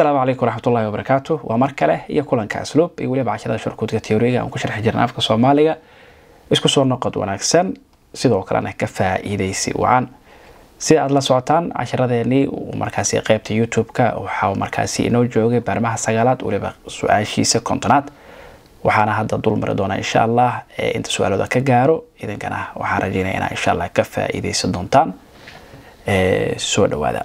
asalaamu calaykum waraxmatullahi wabarakaatu waa mar kale iyo kulanka asluub iyo weliba cashirada shurkuudka teoriga aan ku sharxi jirna afka soomaaliga isku soo noqod wanaagsan sidoo kalena ka faa-iideysi wacan si aada la socotaan casharadeenii markaasi qeybta youtube-ka waxaa markaasi inoo joogay baarmaha sagaalaad weliba su-aashiisa kontonaad waxaana hadda dulmari doonaa insha allah inta su-aalooda ka gaaro idinkana waxaan rajeynaya inaa insha allah ka faa-iideysan doontaan soo dhawaada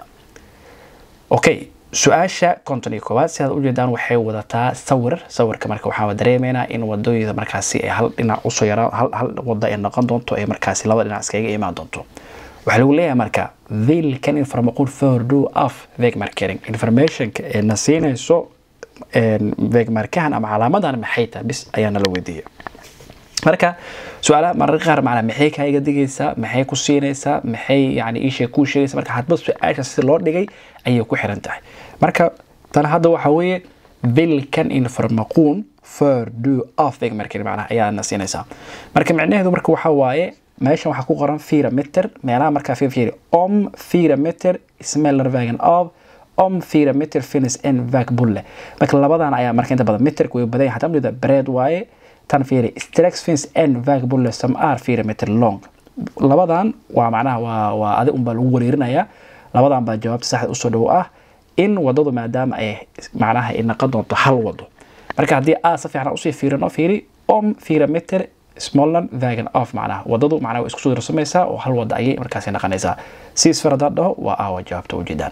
okay su-aasha konton iyo koowaad si aad ujeedaan waxay wadataa sawir sawirka marka waxaa dareemeynaa in wadooyada markaasi ay hal dhinac usoo yaraan hal wada ay noqon doonto ay markaasi laba dhinac iskaga imaan doonto waxaa lagu leeyahay marka vilkan informaqul fordo af vegmarkering informationka ee na siinayso vegmarkahan ama calaamadan maxay tahay bis ayaa nala weydiiyay marka su-aalaha mararka qaar macnaa maxay kaaga digaysaa maxay ku siinaysaa maxay yani iishay kuu sheegaysa marka hadba su-aasha si loo dhigay ayay ku xiran tahay marka tan hadda waxaa weeye vilkan informaquun for do of vegmarkering macnaha ayaa na siinaysaa marka micnaheedu marka waxaa waaye meeshan waxaa ku qoran fira meter meelaha markaa fiiri om fira meter smeller vagan of om fira meter finis n vag bulle marka labadan ayaa marka inta badan meterka way badan yahay hataa bread waaye tan fiiri strax fins n vag bulle some r fira meter long labadan waa macnaha waa waa adi unbaa lagu wareerinayaa labadan baa jawaabta saxda usoo dhow ah in wadadu maadaama ay macnaha ay naqon doonto hal wado marka haddii a si fiican usii fiirino fiiri om fira meter smolland vagan off macnaha wadadu macnaha way isku soo darsamaysaa oo hal wada ayay markaasi naqanaysaa si isfar haddaan dhaho waa aawa jawaabta ujeedaan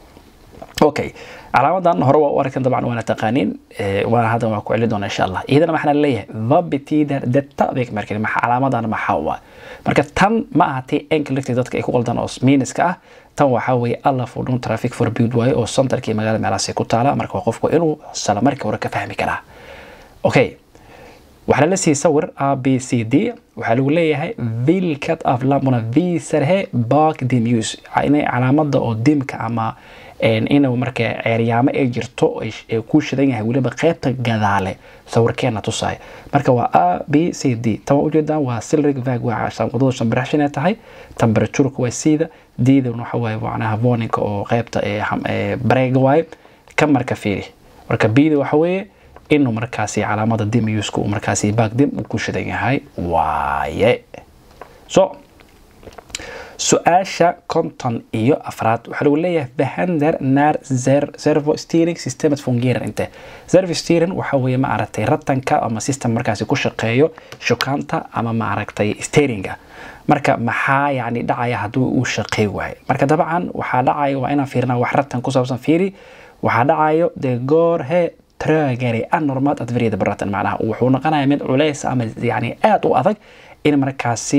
okay calaamadan hore waa u arkan dabcan waana taqaaniin waana haddan waa ku celi doona insha allah iyadana maxaa leeyahay vabitider deta vegmarkering maxa calaamadan maxaa waa marka tan ma aha tii enkelect dadka ay ku qaldan oo miiniska ah tan waxaa weeye alla fudhun traffic for build waaye oo centerkii magaalada meelahaasi ku taala marka waa qofku inuu sala markii hore ka fahmi karaa okay waxaa la siiyey sawir a b c d waxaa lagu leeyahay vilkat af lamuna visarhe bak dimus inay calaamada oo dimka ama inuu marka ceeryaamo ay jirto ee ku shidan yahay weliba qeybta gadaale sawirkeena tusaay marka waa a b c d tan waa ujeedaan waa silrig vag waa wadada shambiraxshan ay tahay temperatureka waa siida diidan waxa waaye macnaha voninka oo qeybta bareega waaye ka marka fiiri marka bida waxa weeye inuu markaasi calaamada dimuska uu markaasi bagdim uu ku shidan yahay waaye so su-aasha konton iyo afraad waxaa lagu leeyahay bahander nar servo steering systemet fungerar inte servo steering waxa weeye ma aragtay ratanka ama system markaasi ku shaqeeyo shukaanta ama ma aragtay steeringa marka maxaa yani dhacaya hadduu uu shaqey waayo marka dabcan waxaa dhacaya waa inaan fiirina wax ratan ku saabsan fiiri waxaa dhacayo dee goor he tragare anormaad adveriyada baratan macnaha wuxuu noqonaya mid culeys ama yani aada u adag in markaasi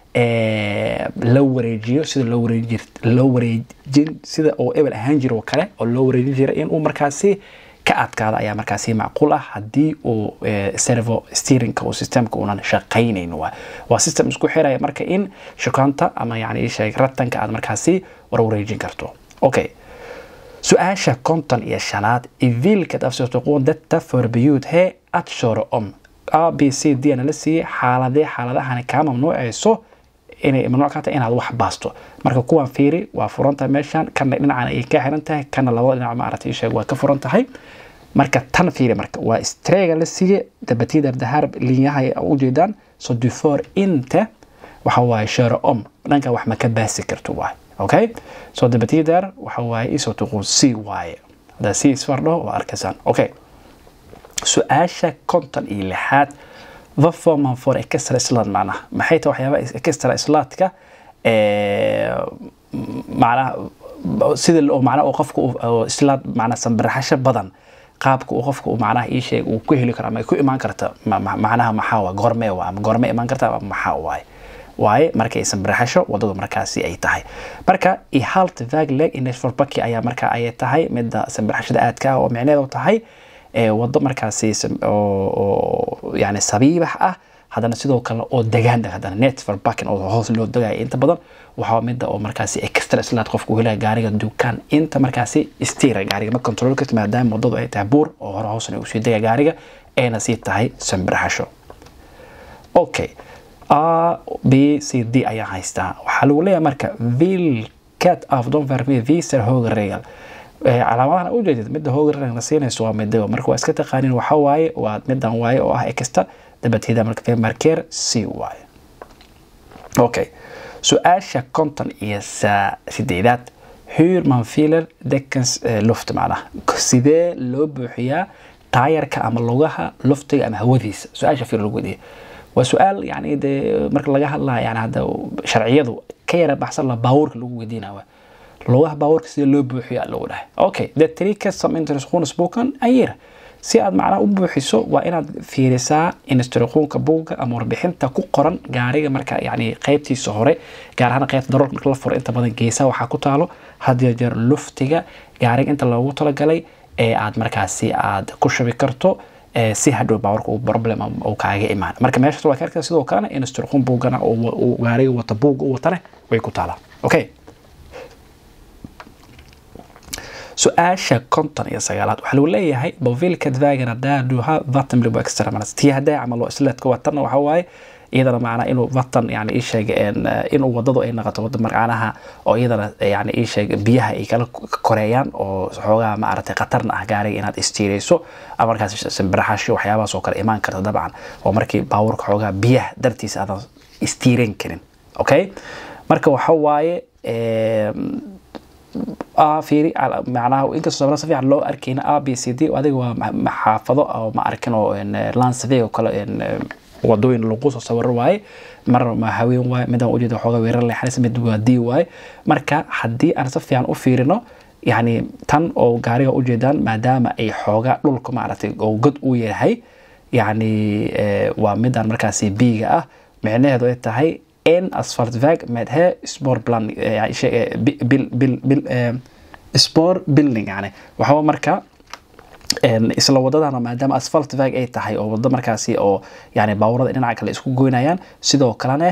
la wareejiyo sida loo wareeji loo wareejin sida oo ebel ahaan jira oo kale oo loo wareejin jira in uu markaasi ka adkaada ayaa markaasi macquul ah haddii uu servo steeringka uu systemka uunan shaqaynayn waa waa system isku xiraya marka in shukaanta ama yani sheeg ratanka aad markaasi warwareejin karto okay su-aasha konton iyo shanaad ivilkad afsirtoquun data forbiyud he adshoro om a b c d na la siiyey xaaladee xaaladahani kaa mamnuucayso inay mamnuuc ka tahay inaad wax baasto marka kuwan fiiri waa furan tahay meeshan kana dhinacan ayay ka xiran tahay kana labada dhinac maaragtay sheeg waa ka furan tahay marka tan fiiri marka waa strega la siiye dabatidar dahar linyaha ujeedaan so dufor inte waxa waaye shero om dhanka wax ma ka baasi karto waaye okay so dabatidar waxa waaye isoo tuquun c waaye haddaa c isfardho waa arkaysaan okay su-aasha konton iyo lixaad vaforman for extra slad macnaha maxay tahay waxyaaba extra sladka macnaha sida oo macnaha qofka slad macnaha sambiraxasho badan qaabka uu qofka uu macnaha ii sheeg uu ku heli karo ama ay ku imaan karta macnaha maxaa waa goormee waa ama goormee imaan karta ama maxaa waaye waaye markay sambiraxasho wadadu markaasi ay tahay marka ihalt vagleg inesforbaki ayaa marka ayay tahay midda sambiraxashada aadka ah oo micneedu tahay wado markaasi yani sabiibax ah haddana sidoo kale oo degaan haddana net for backing oo hoos loo degaya inta badan waxaa mida oo markaasi extra slaad qofka uu helaya gaariga dukaan inta markaasi stira gaariga ma control karta maadaama wadadu ay tahay buur oo hore hoosna usii degaya gaariga ayna sii tahay sambiraxasho okay a b c d ayaa haystaa waxaa lagu leeyahay marka vilkat af don verme viser hoga regal calaamadahan u jeedid midda hoogarana siinayso waa midaba marka waa iska taqaanin waxa waaye waa midan waaye oo ah extra dabateeda marka markeer c waaye okay su-aasha konton iyo sideedaad hurman filer dekens luft macnaha sidee loo buuxiyaa taayarka ama lugaha luftiga ama hawadiisa su-aasha filer lagu weydiiya waa su-aal yani dee marka laga hadlaya yani hadda sharciyadu ka yara baxsan la baabuurka lagu weydiinaya lugaha baabuurka sidee loo buuxiya lagu dhahay okay the trika some interest spoken ayir si aad macnaha u buuxiso waa inaad fiirisaa instruqoonka buugga ama warbixinta ku qoran gaariga marka yani qeybtiisa hore gaar ahaan qeybta daroorka marka la furo inta badan geesaha waxaa ku taalo hadiyo jeer luftiga gaariga inta loogu talagalay ee aad markaasi aad ku shubi karto si hadhow baawarka uu problem uu kaaga imaan marka meeshaas waa ka arkaysa sidoo kalena instruqoon buuggana uu gaariga wata buugga u watane way ku taalaa okay su-aasha konton iyo sagaalaad waxaa lagu leeyahay bovilka dvagana daaduha vatamlibo extremanas tii haddaa camal isleedka watanna waxa waaye iyadana macnaa inuu vatan yani ii sheeg inuu wadadu ay noqoto wada marcaanaha oo iyadana yani ii sheeg biyaha ay kala koreeyaan oo xoogaa maaragtay khatarna ah gaariga inaad istiirayso ama markaas simbiraxasho waxyaabahaas oo kale imaan karta dabcan oo markii baabuurka xoogaa biyaha dartiisa aadan istiiran karin okay marka waxa waaye fiiri macnaha inkastoo sabra si fiican loo arkayna a b c d adiga waa maxaafado oo ma arkin oo lansavig oo kale wadooyin lagu soo sawiro waaye marna ma haween waaye midaan ujeeda xooga weerar leexanaysa mid waa d waaye marka haddii aan si fiican u fiirino yani tan oo gaariga ujeedaan maadaama ay xooga dhulka maaragtay oo god u yahay yani waa midaan markaasi biiga ah micnaheedu ay tahay en asfaltväg med här spårblandning, bil, bil, bil, spår building yani waxaa marka isla wadadana maadaama asfaltväg ay tahay oo wado markaasi oo yani baaburada dhinaca kale isku goynayaan sidoo kalena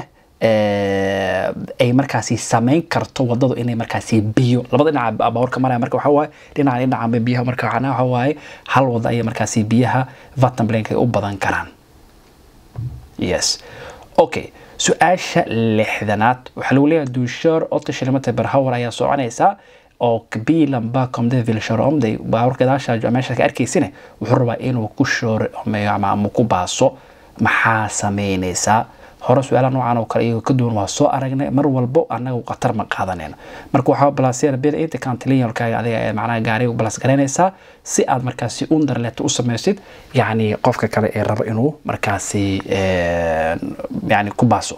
ay markaasi samayn karto wadadu inay markaasi biyo labada dhinaca baaburka maraya marka waxa waaye dhinaca dhinaca biyaha marka waxa waaye hal wada ayay markaasi biyaha vatanblank ay u badan karaan yes okay su-aasha lixdanaad waxaa lagu leeyahay duushoor ota shilimata barhawar ayaa soconaysaa oo bilan bakomde vilsharomde baawar gadaasha meesha ka arkaysine wuxuu rabaa inuu ku shoor ama ku baaso maxaa sameynaysaa hore su-aalaha noocan oo kale iyagoo ka duwan waa soo aragnay mar walbo anagu khatar ma qaadanayno marka waxaa balasiyada bil inta kantilinalkaaga adiga ee macnaha gaariga balas garaynaysaa si aad markaasi underlet u samaysid yacni qofka kale ee rabo inuu markaasi yani ku baaso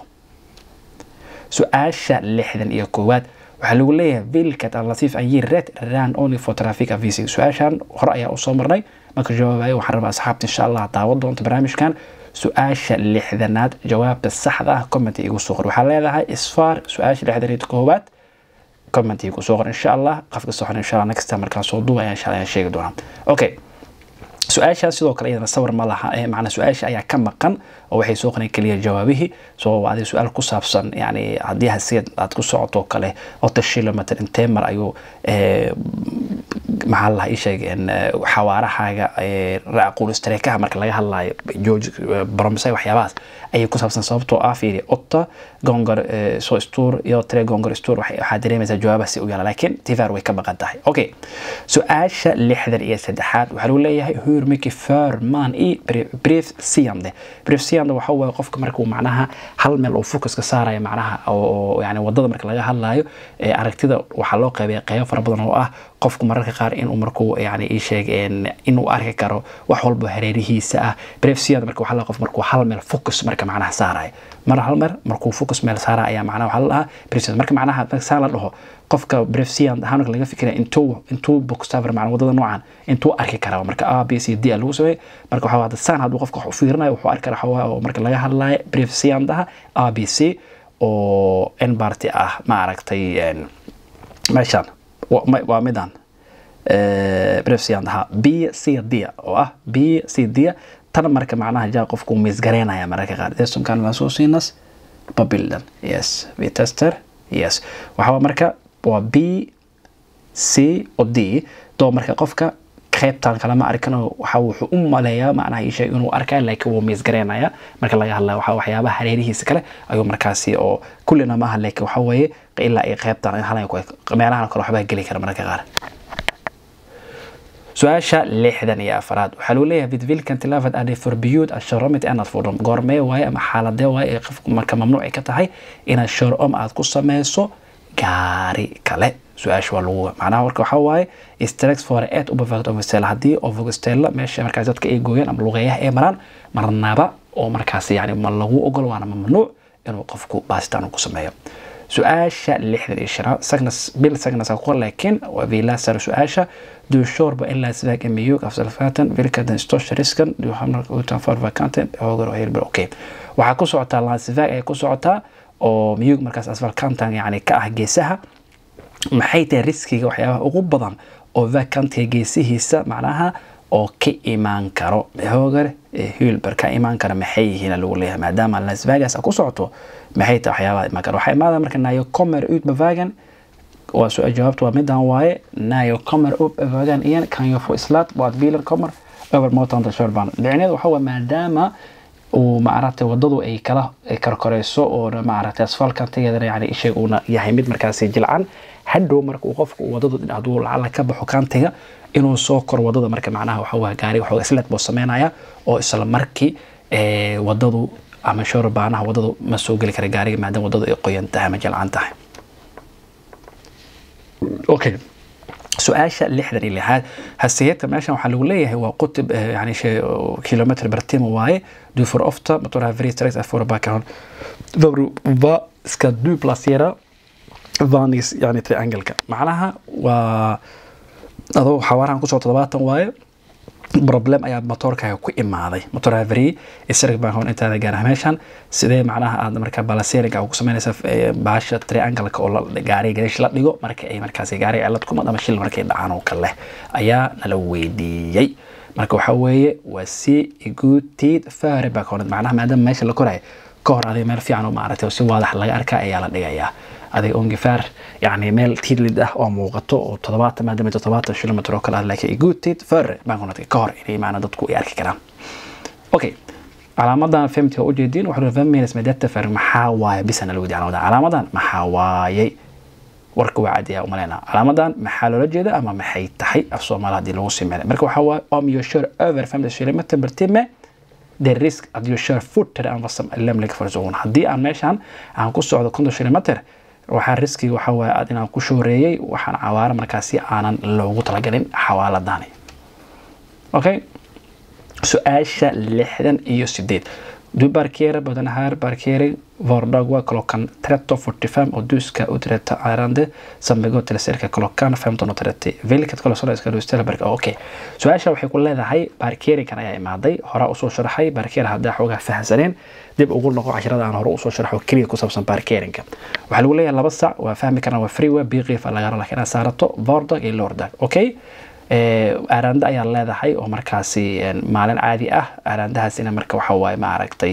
su-aasha lixdan iyo koowaad waxaa lagu leeyahay vilkat alatiif ayir red ran only for traffic avising su-aashan hore ayaa usoo marnay marka jawaabayo waxaan rabaa asxaabta insha allah daawan doonta barnaamijkan su-aasha lixdanaad jawaabta saxda ah comment igu soo qor waxaa leedahay isfaar su-aasha lixdan iyo koowaad comment igu soo qor insha allah qofka soxon insha allah next time markaa soo duuba ayaan insha allah sheegi doonaa okay su-aashaas sidoo kale iyadana sawir ma laha macnaa su-aasha ayaa ka maqan oo waxay soo qoreen keliya jawaabihii soo adiga su-aal ku saabsan yani haddii hasiad aad ku socoto kale ota kilometer intee mar ayuu maxaa lahaa ii sheeg xawaarahaaga qulistareekaha marka laga hadlayo george bromsay waxyaabahaas ayay ku saabsan sababtoo ah fiiri otta gongor so stur iyo tre gongor stur waxaa dareemaysaa jawaabahaasi u yaala laakiin tivar way ka maqan tahay okay su-aasha lixdan iyo saddexaad waxaa lagu leeyahay hur mycket för man i brief siande brief siande waxa waaye qofka markuu macnaha hal meel uu focuska saaraya macnaha oo yani wadada marka laga hadlayo aragtida waxaa loo qeybiya qeybo fara badan oo ah qofku mararka qaar inuu markuu yani ii sheeg inuu arki karo wax walba hareerihiisa ah brief siande marka waxaa la qof markuu hal meel focus marka macnaha saaraya mar hal mer markuu focus meel saaraya ayaa macnaha waxaa la dhahaa brief siande marka macnaha saan la dhaho qofka brefsian ahaan marka laga fikiraya intuu intuu bookstaver macna wadada noocan intuu arki karaa marka a b c d lagu sameeyay marka waxaa hadda saan hadduu qofka wax u fiirinayo wuxuu arki karaa waxaa oo marka laga hadlayo brefsiandaha a b c oo n barty ah ma aragtay meeshaan waa midaan brefsiandaha b c d oo ah b c d tan marka macnaha jaa qofku misgareynaya mararka qaar desumkan lasoo siinas babildan yes vitester yes waxaa marka waa b c o d doo marka qofka qaybtan kalama arkinoo waxa wuxuu u maleeyaa macnaha ii sheeg inuu arkaa laakiin wuu miisgareynaya marka laga hadlaya waxa waxyaabaha hareerihiisa kale ayuu markaasi oo kullina maaha laakiin waxa weeye ilaa ay qaybtan halan meelahan kale waxbaa geli kara mararka qaar su-aasha lixdan iyo afaraad waxaa lagu leeyahay vidvilkan tilavad ade forbiyud asharomit anad fudhum goormee waaye ama xaaladee waaye ee qofku marka mamnuuci ka tahay inaad sharom aad ku sameyso gaari kale su-aasha waa lagu macnaha marka waxaa waaye strex for et ubavagt ovestella haddii ovestella meesha markaas dadka ay gooyaan ama luqeeyaha ay maraan marnaba oo markaas yani ma lagu ogol waana mamnuuc inuu qofku baasitaan ku sameeyo su-aasha lixdan iyo shanaad sagnas bil sagnas ku laakiin waa vilasar su-aasha du shorba ilaa sidaag miyug afsalfatan vilkadan stoshariskan du hamar utan for vacanten hogar hilber okay waxaa ku socotaa lansivag ay ku socotaa oo miyug markaas asfalkantan yani ka ah geesaha maxay tahay riskiga waxyaabaha ugu badan oo vacantiga geesihiisa macnaha oo ka imaan karo hoogar hilber ka imaan kara maxay yihiin lagu leeyahay maadaama las vegas ku socoto maxay tahay waxyaabaha imaan kara waxaa imaada marka nayo comer ut bavagan waa su jawaabta waa midan waaye nayo comer ut bavagan iyan kanyo fo islat waad viler comer over motanta shorban dhicneed waxa waa maadaama uu maaragtay wadadu ay kala karkoreyso oo maaragtay asfalkantigeedana yani isheeg uuna yahay mid markaasi jilcan hadhow marka uu qofku wadadu hadduu lacala ka baxo kantiga inuu soo koro wadada marka macnaha waxa waa gaari waxa islet buu sameynaya oo isla markii wadadu ama shorbaanaha wadadu ma soo geli kara gaariga maadaama wadadu ay qoyan tahay ama jilcan tahay okay su-aasha lixdan iyo lixaad hasiyadka meeshan waxaa lagu leeyahay waa qutib yani kilometr bartimo waaye dufor ofta motora veristrix afora background va ska du placera vanis yani triangle-ka macnaha waa adoo xawaarahan kusoo todobaatan waaye problem ayaa motoorkaaga ku imaaday motor avery isarg baan hoon intaada gaara meeshan sidee macnaha aad marka balaseriga ku sameynaysa baasha triangle-ka oo gaariga gareesh la dhigo marka ay markaas gaariga cilad kumad ama shil markay dhacaan oo kale ayaa nala weydiiyey marka waxaa weeye waa si igutid fare baa kahonad macnaha maadaama meesha la korayo ka hor adiga meel fiican oo maaragtay si waadax laga arkaa ayaa la dhigayaa adiga ongifaar yani meel tidlid ah oo muuqato oo toddobaatan maadaama toddobaatan kilomitr oo kale ah laakiin igutid fare baan kunadka ka hor inay maana dadku ay arki karaan okay calaamadan femti waa ujeediin waxaa fahmaynas medata fare maxaa waaye bisana la weydiy calaamadan calaamadan maxaa waayey warka waa cadiyaa umaleyna calaamadan maxaa loola jeeda ama maxay tahay af soomaali haddii lagu simeynay marka waxaa waaye om your share over family kilometer bertime the risk at your share footer and wasam lemlik farzoon haddii aan meeshan aan ku socdo konton kilometer waxaa riskiga waxaa waaye aad inaan ku shooreeyey waxaan cawaaro markaasi aanan loogu talagalin xawaaladani okay su-aasha lixdan iyo sideed du parkerar på den här parkering vardag klockan 13.45 och du ska uträtta ärende som begår till cirka klockan 15.30. Vilket kolossal ska du ställa parkering? Okej. Okay. su-aasha waxay ku leedahay baarkeerinkan ayaa imaaday horaa usoo sharaxay baarkeer haddaa xoogaa fahamsaneen dib ugu noqo cashirada aan hore usoo sharxo keliya ku saabsan baarkeerinka waxaa lagu leeyahay laba sac waa fahmi karaan waa freeway biiqiifa lagara laakiin aad saarato vordag iyo lordag okay aaraanda ayaa leedahay oo markaasi maalin caadi ah aaraandahaasina marka waxa waaye ma aragtay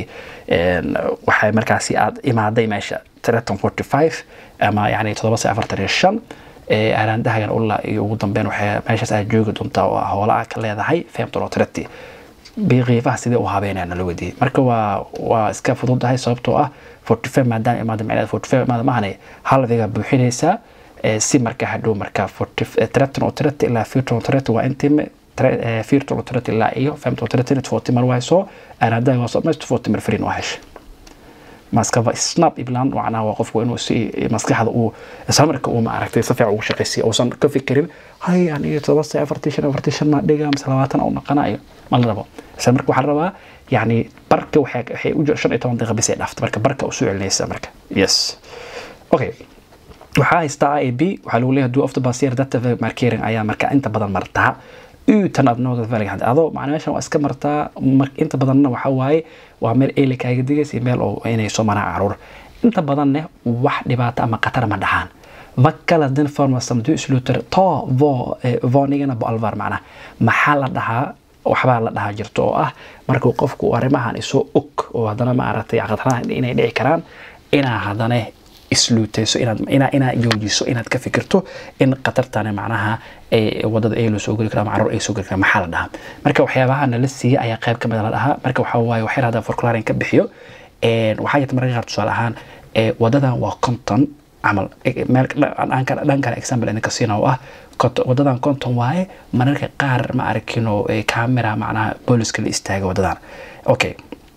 waxay markaasi aad imaaday meesha treton forty five ama yani todoba sa afartan iyo shan aaraandahagan ulaa iyo ugu dambeyn waxay meeshaas aad joogi doontaa oo hoola ah ka leedahay femton oo treti biiqiifaha sidee u habeynaya nala weydiiyey marka waa waa iska fududahay sababtoo ah forty five maadaama imaada micnaheed forty five imaada mahane halviga buuxinaysaa si marka hadhow marka treton oo treti ilaa firton oo treti waa intime firton oo treti ilaa iyo femton oo treti forty mar wayso aaraandaha waa samays forty mar frin waa hesha maskava snap ibland macnaha waa qofku inuu si maskaxda uu isla marka uu maaragtay si fiican ugu shaqaysiyo uusan ka fikirin hay aniga todoba sa afartii shan afartii shan maa dhiga mise labaatan u naqanayo ma la rabo isla marka waxaa la rabaa yani barka waxay waxay u shan iyo toban daqiiqa bis ay dhaafta marka barka usoo celinaysa marka yes okay waxaa haystaa a b waxaa lagu leeyahay do of the basier data markering ayaa marka inta badan martaa utan aad nooga valga adoo macna meeshan waa iska martaa inta badanna waxa waaye waa meel eeli kaaga digaysa meel oo inay soo maraan caruur inta badanne wax dhibaato ama khatar ma dhaxaan vakala den formasam du sluter to vo vonigana bo alvar macnaha maxaa la dhahaa waxbaa la dhahaa jirto oo ah markuu qofku arrimahan isoo og oo haddana maaragtay khataraha inay dhici karaan inaa haddana isluutayso inaad inaad joojiso inaad ka fikirto in khatartani macnaha wadada ay loo soo geli kara ama caruur ay soo geli kara maxaa la dhahaa marka waxyaabaha nala siiya ayaa qayb ka mid la dhahaa marka waxaa waaye waxyar hadda forclaring ka bixiyo waxaa jirta mararka qaar tusaale ahaan wadadan waa konton camal meel dhan kale example idinka siina oo ah wadadan konton waaye mararka qaar ma arkino camera macnaha booliska la istaaga wadadan okay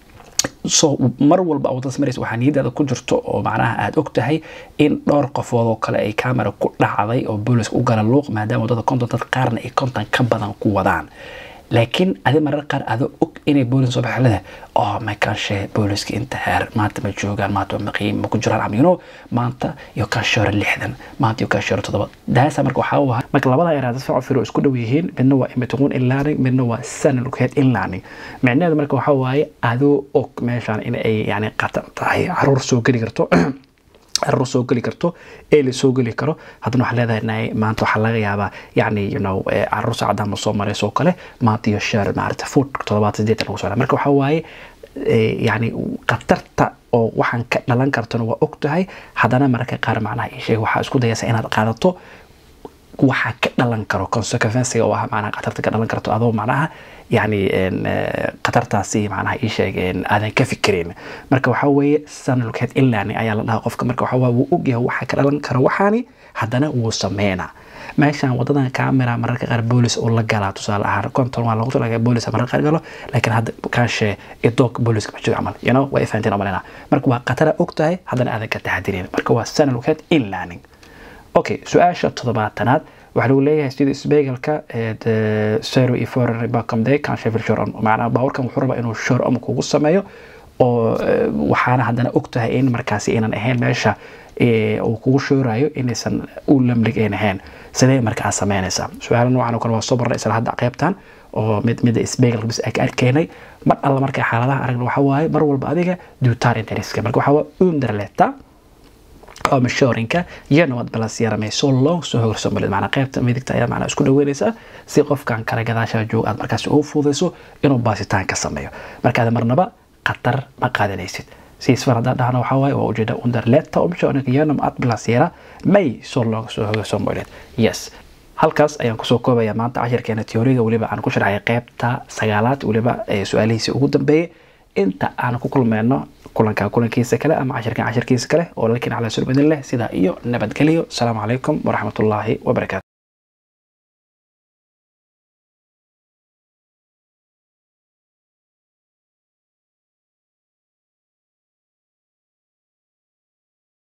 so mar walba wadadaas maraysa waxaa niyadaada ku jirto oo macnaha aada og tahay in dhowr qofood oo kale ay camera ku dhacday oo booliska u gala luuq maadaama wadada konton dad qaarna ay konton ka badan ku wadaan laakiin adi marar qaar adoo og inay boolis soo baxlada oo makanshe booliska inta heer maanta ma joogaan maanta waa maqiim ma ku jiraan amino maanta iyo kanshoore lixdan maanta iyo kanshoore toddoba daasa marka waxaa u ahaa marka labada eraad dad fiican firo isku dhow yihiin midna waa imitiquun inlearning midna waa sanalkeed inlearning micnaheedu marka waxaa waaye adoo og meeshaan in ay yani qatar tahay caruur soo geli karto caruur soo geli karto ee la soo geli karo haddana waxaa leedahay maanta waxaa laga yaabaa yani you know caruur saacadaan ma soo marayso kale maanta iyo sheer maarata food toddobaad sideetan lagu soo marka waxaa waaye yani khatarta oo waxaan ka dhalan kartona waa og tahay haddana mararka qaar macnaha ii sheeg waxaa isku dayaysa inaad qaadato waxaa ka dhalan karo consequencega oo ah macnaha khatarta ka dhalan karto adoo macnaha yani khatartaasi macnaha ii sheeg aadan ka fikirin marka waxaa weeye sanalkeed inlani ayaa la dhahaa qofka marka waxaa wuu ogyahay waxaa ka dhalan karo waxaani haddana wuu sameynaa meeshaan wadadan camera mararka qaar boolis uu la galaa tusaale ahaan konton waa lagu talagalay boolis mararka qaar galo laakiin hadda kaashe idoog booliska ma jiro camal you know way fahanteen omalena marka waa khatara og tahay haddana aadan ka taxadirin marka waa sanalkeed inlearning okay su-aasha toddobaatanaad waxaa lagu leeyahay sida isbeegalka zero iyo foreign bakamde kan sheffield shore macnaha baawarkan wuxuu rabaa inuu shore om kugu sameeyo oo waxaana haddana og tahay in markaasi aynan ahayn meesha uu kugu shoorayo inaysan u lamlig ayn ahayn sidee markaa sameynaysaa su-aala noocan oo kale waa soo barnay isla hadda qeybtan oo mid mida isbeegalka bis ka arkeenay mar alla markay xaaladaha aragna waxaa waaye mar walba adiga duutar interiska marka waxaa waa underleta oo mashoorinka iyo nabad balas yaramay soo long soo hogorso malid macnaa qaybta midigta ayaa macnaa isku dhaweynaysa si qofkan kale gadaashaa joog aad markaas ugu fududayso inuu baasitaan ka sameeyo markaad marnaba khatar ma qaadanaysid si isfar haddaan dhahno waxaa waaye waa ujeeda underleta oo mashoorinka iyo nabad balas yara may soo long soo hogorso malid yes halkaas ayaan kusoo koobaya maanta cashirkeena teoriga weliba aan ku sharxay qaybta sagaalaad weliba su-aalihiisii ugu dambeeyay inta aan ku kulmeyno kulanka kulankiisa kale ama cashirkan cashirkiisa kale oo lalkiin calaa sulbadin leh sidaa iyo nabadgelyo asalaamu calaykum waraxmatullaahi wabarakaatu